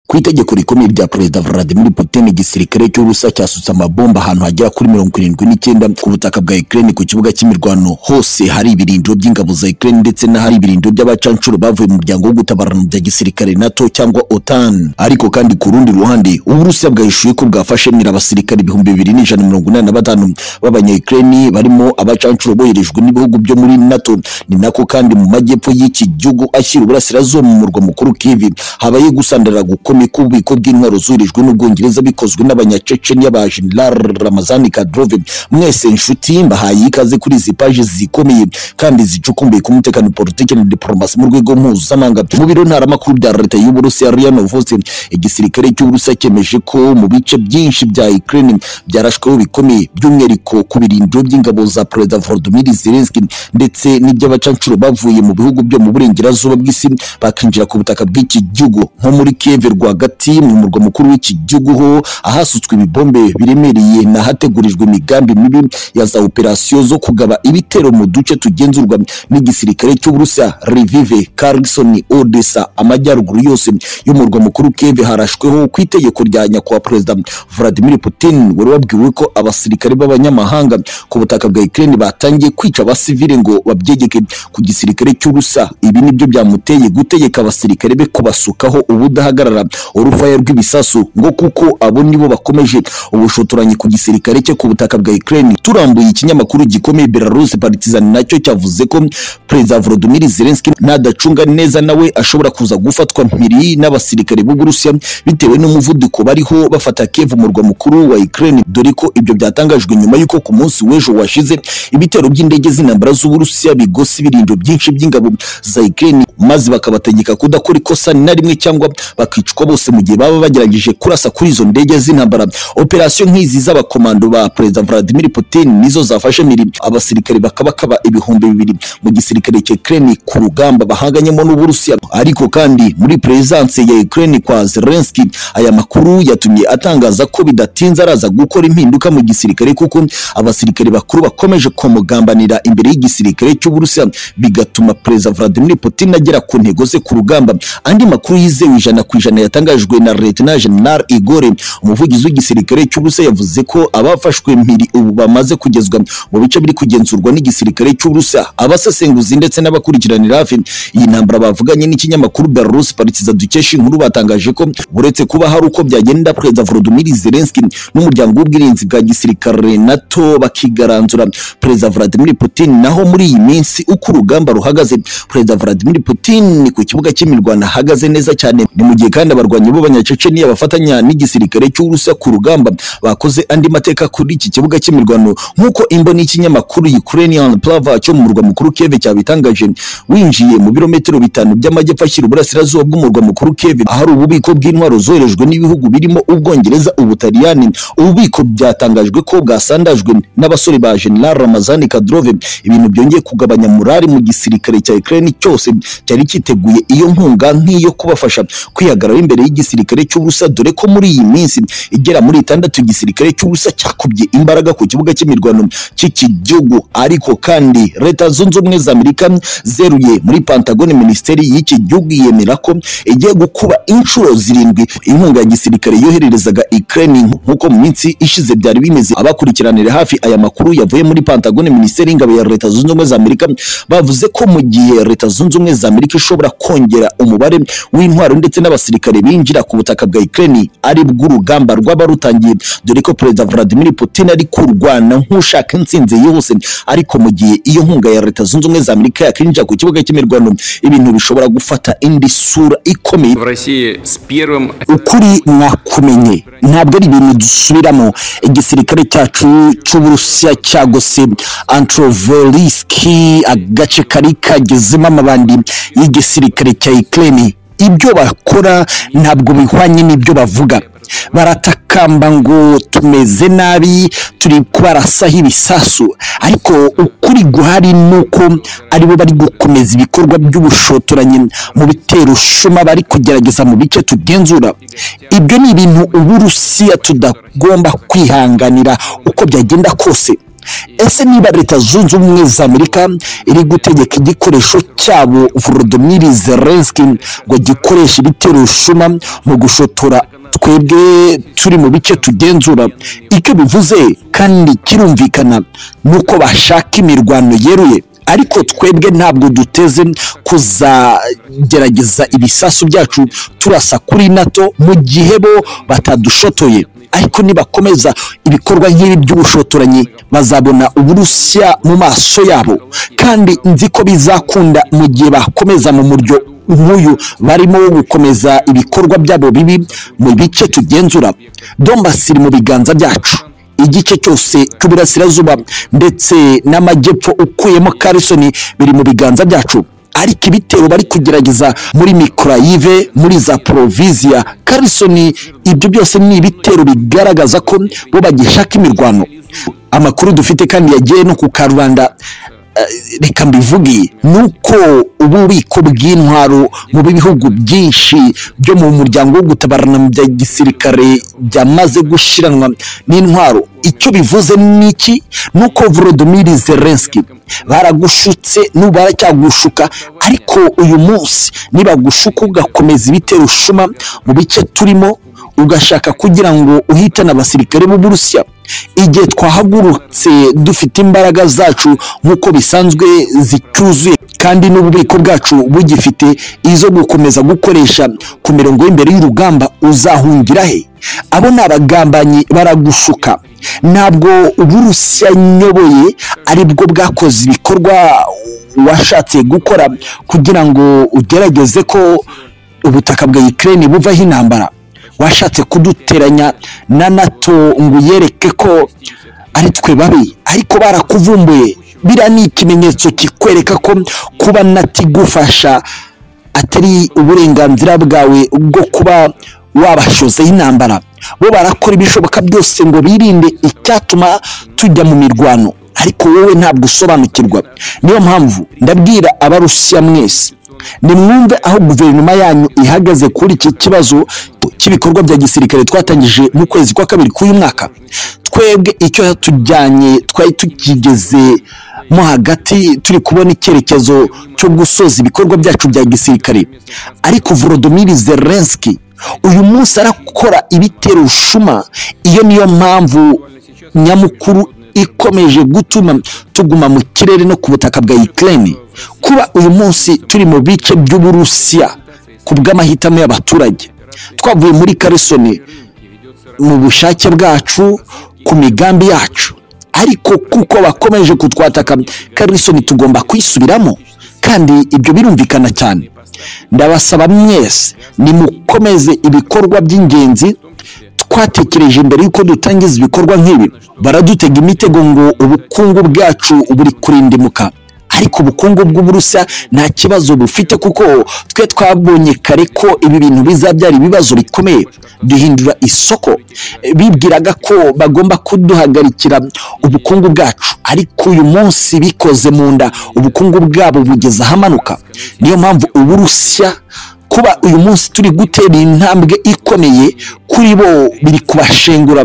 ku itegeko rikomeye rya perezida Vladimir Putin igisirikare cy'Uburusiya cyasutse amabomba ahantu hagera kuri mirongo irindwi n'icyenda ku butaka bwa Ukraine ku kibuga cy'imirwano hose hari ibirindiro by'ingabo za Ukraine ndetse n'ahari ibirindiro by'abacanshuro bavuye mu muryango wo gutabarana bya gisirikare NATO cyangwa OTAN ariko kandi ku rundi ruhande Uburusiya bwahishuye ko bwafashe nira abasirikare ibihumbi bibiri n'ijana mirongo inani na batanu b'abanya-Ukraine barimo abacanshuro boherejwe n'ibihugu byo muri NATO ni nako kandi mu majyepfo y'iki gihugu ashyira uburasirazuba mu murwa mukuru Kiev habaye gusandara gukomeye k'ububiko bw'intwaro zuhirijwe n'Ubwongereza bikozwe n'abanyaceceniya ba General Ramazani Kadyrov mwese inshuti mbahaye ikaze kuri izi paji zikomeye kandi zicukumbuye ku mutekano politiki na diplomasi mu rwego mpuzamahanga mu biro ntaramakuru bya leta y'Uburusiya RIA Novosti igisirikare cy'Uburusiya cyemeje ko mu bice byinshi bya Ukraine byarashweho bikomeye by'umwihariko ku birindiro by'ingabo za Perezida Volodymyr Zelensky ndetse n'iby'abacancuro bavuye mu bihugu byo mu burengerazuba bw'isi bakinjira ku butaka bw'iki gihugu nko muri Kiev rwagati mu murwa mukuru w'iki gihugu ho ahasutswe ibibombe biremereye n'ahategurijwe imigambi mibi ya za operasiyo zo kugaba ibitero mu duce tugenzurwa n'igisirikare cy'Uburusiya Lviv, Kherson, Odessa amajyaruguru yose y'umurwa mukuru Kiev harashweho ku itegeko rya nyakubahwa Perezida Vladimir Putin wari wabwiwe ko abasirikare b'abanyamahanga ku butaka bwa Ukraine batangiye kwica abasivile ngo babyegeke ku gisirikare cy'Uburusiya ibi nibyo byamuteye gutegeka abasirikare be kubasukaho ubudahagarara urufaya rw'ibisasu ngo kuko abo nibo bakomeje ubushotoranyi ku gisirikare cye ku butaka bwa Ukraine turambuye ikinyamakuru gikomeye Belarus Partizan nacyo cyavuze ko Perezida Volodymyr Zelensky nadacunga neza nawe ashobora kuza gufatwa mpiri n'abasirikare b'Uburusiya bitewe n'umuvuduko bariho bafata Kiev umurwa mukuru wa Ukraine dore ko ibyo byatangajwe nyuma y'uko ku munsi w'ejo washize ibitero by'indege z'intambara z'Uburusiya bigose ibirindiro byinshi by'ingabo za Ukraine maze bakabategeka kudakora ikosa na rimwe cyangwa bakicwa bose mu gihe baba bagerageje kurasa kuri izo ndege z'intambara operasiyo nk'izi z'abakomando ba perezida Vladimir Putin nizo zafashe miri abasirikare bakabakaba ibihumbi bibiri mu gisirikare cya Ukraine ku rugamba bahanganyemo n'Uburusiya ariko kandi muri presence ya Ukraine kwa Zelensky aya makuru yatumye atangaza ko bidatinze araza gukora impinduka mu gisirikare kuko abasirikare bakuru bakomeje kumugambanira imbere y'igisirikare cy'Uburusiya bigatuma perezida Vladimir Putin agera ku ntego ze ku rugamba andi makuru yizewe ijana ku ijana yatangajwe na Lieutenant General Igor umuvugizi w'igisirikare cy'Uburusiya yavuze ko abafashwe mpiri ubu bamaze kugezwa mu bice biri kugenzurwa n'igisirikare cy'Uburusiya abasesenguzi ndetse n'abakurikiranira hafi iyi ntambara bavuganye n'ikinyamakuru Belarus Partizan dukesha inkuru batangaje ko uretse kuba hari uko byagenda Perezida Volodymyr Zelensky n'umuryango w'ubwirinzi bwa gisirikare NATO bakigaranzura Perezida Vladimir Putin naho muri iyi minsi uko urugamba ruhagaze Perezida Vladimir Putin ku kibuga cy'imirwano ahagaze neza cyane ni mu gihe kandi abarwanyi b'abanyaceceniya bafatanya n'igisirikare cy'Uburusiya ku rugamba bakoze andi mateka kuri iki kibuga cy'imirwano nk'uko imboni y'ikinyamakuru Ukrainian Plava cyo mu murwa mukuru Kiev cyabitangaje winjiye mu birometero bitanu by'amajyepfo ashyira uburasirazuba bw'umurwa mukuru Kiev ahari ububiko bw'intwaro zoherejwe n'ibihugu birimo Ubwongereza Ubutaliyani ububiko byatangajwe ko bwasandajwe n'abasore ba General Ramazani Kadyrov ibintu byongeye kugabanya murari mu gisirikare cya Ukraine cyose cyari cyiteguye iyo nkunga nk'iyo kubafasha kwihagarara imbere y'igisirikare cy'Uburusiya dore ko muri iyi minsi igera muri itandatu igisirikare cy'Uburusiya cyakubye imbaraga ku kibuga cy'imirwano cy'iki gihugu ariko kandi Leta Zunze Ubumwe za Amerika zeruye muri Pentagon Minisiteri y'iki gihugu yemera ko igiye gukuba inshuro zirindwi inkunga ya gisirikare yohererezaga Ukraine nk'uko mu minsi ishize byari bimeze abakurikiranira hafi aya makuru yavuye muri Pentagon Minisiteri y'ingabo ya Leta Zunze Ubumwe za Amerika bavuze ko mu gihe Leta Zunze Ubumwe za Amerika ishobora kongera umubare w'intwaro ndetse n'abasirikare binjira ku butaka bwa Ukraine ari bw'urugamba rwaba rutangiye dore ko Perezida Vladimir Putin ari kurwana nk'ushaka intsinzi yihuse ariko mu gihe iyo nkunga ya Leta Zunze Ubumwe za Amerika yakinjira ku kibuga cy'imirwano ibintu bishobora gufata indi sura ikomeye в России с первым ukuri mwakumenye ntabwo ari ibintu dusubiramo igisirikare cyacu cy'uburusiya cyagose antroveliski agace kari kagezemo amabandi y'igisirikare cya ukraine ibyo bakora ntabwo bihwanye n'ibyo bavuga baratakamba ngo tumeze nabi turi kubarasaho ibisasu ariko ukuri guhari ni uko aribo bari gukomeza ibikorwa by'ubushotoranyi mu bitero shuma bari kugerageza mu bice tugenzura ibyo ni ibintu uburusiya tudagomba kwihanganira uko byagenda kose ese niba leta zunze ubumwe za amerika iri gutegeka igikoresho cyabo volodimiri zelenski ngo gikoreshe ibitero rushuma mu gushotora twebwe turi mu bice tugenzura icyo bivuze kandi kirumvikana ni uko bashaka imirwano yeruye ariko twebwe ntabwo duteze kuzagerageza ibisasu byacu turasa kuri nato mu gihe bo batadushotoye ariko nibakomeza ibikorwa nk'ibi by'ubushotoranyi bazabona uburusiya mu maso yabo kandi nzi ko bizakunda mu gihe bakomeza mu muryo nk'uyu barimo wo gukomeza ibikorwa byabo bibi mu bice tugenzura dombasi iri mu biganza byacu igice cyose cy'uburasirazuba ndetse n'amajyepfo ukuyemo karisoni biri mu biganza byacu ariko ibitero bari kugerageza muri mikoroyive muri za poroviziya karisoni ibyo byose ni ibitero bigaragaza ko bo bagishaka imirwano amakuru dufite kandi yagiye no ku karubanda eh, reka mbivuge ni uko ububiko bw'intwaro mu bihugu byinshi byo mu muryango wo gutabarana mu bya gisirikare byamaze gushiranwa n'intwaro icyo bivuze ni iki ni uko volodimiri zelenski baragushutse n'ubu baracyagushuka ariko uyu munsi nibagushuka ugakomeza ibitero ushuma mu bice turimo ugashaka kugira ngo uhitane abasirikare b'uburusiya igihe twahagurutse dufite imbaraga zacu nk'uko bisanzwe zicyuzuye kandi n'ububiko bwacu bugifite izo gukomeza gukoresha ku mirongo y'imbere y'urugamba uzahungira he abo ni abagambanyi baragushuka ntabwo uburusiya nyoboye aribwo bwakoze ibikorwa washatse gukora kugira ngo ugerageze ko ubutaka bwa Ukraine buvaho intambara washatse kuduteranya na nato ngo uyereke ko ari twe babi ariko barakuvumbuye biriya ni ikimenyetso kikwereka ko kuba nati igufasha atari uburenganzira bwawe bwo kuba wabashozeho intambara bo barakora ibishoboka byose ngo birinde icyatuma tujya mu mirwano ariko wowe ntabwo usobanukirwa niyo mpamvu ndabwira abarusiya mwese nimwumve aho guverinoma yanyu ihagaze kuri iki kibazo cy'ibikorwa bya gisirikare twatangije mu kwezi kwa kabiri k'uyu mwaka twebwe icyo yatujyanye twari tukigeze mo hagati turi kubona icyerekezo cyo gusoza ibikorwa byacu bya gisirikare ariko volodimiri zelenski uyu munsi arakora ibitero ushuma iyo niyo mpamvu nyamukuru ikomeje gutuma tuguma mu kirere no ku butaka bwa Ukraine kuba uyu munsi turi mu bice by'uburusiya ku bw'amahitamo y'abaturage twavuye muri karisoni mu bushake bwacu ku migambi yacu ariko kuko bakomeje kutwataka karisoni tugomba kwisubiramo kandi ibyo birumvikana cyane ndabasaba mwese nimukomeze ibikorwa by'ingenzi twatekereje mbere y'uko dutangiza ibikorwa nk'ibi baradutega imitego ngo ubukungu bwacu buri kurindimuka ariko ubukungu bw'uburusiya nta kibazo bufite kuko twe twabonye kare ko ibi bintu bizabyara ibibazo bikomeye duhindura isoko bibwiraga ko bagomba kuduhagarikira ubukungu bwacu ariko uyu munsi bikoze mu nda ubukungu bwabo bugeze ahamanuka niyo mpamvu uburusiya kuba uyu munsi turi gutera intambwe ikomeye kuri bo biri kubashengura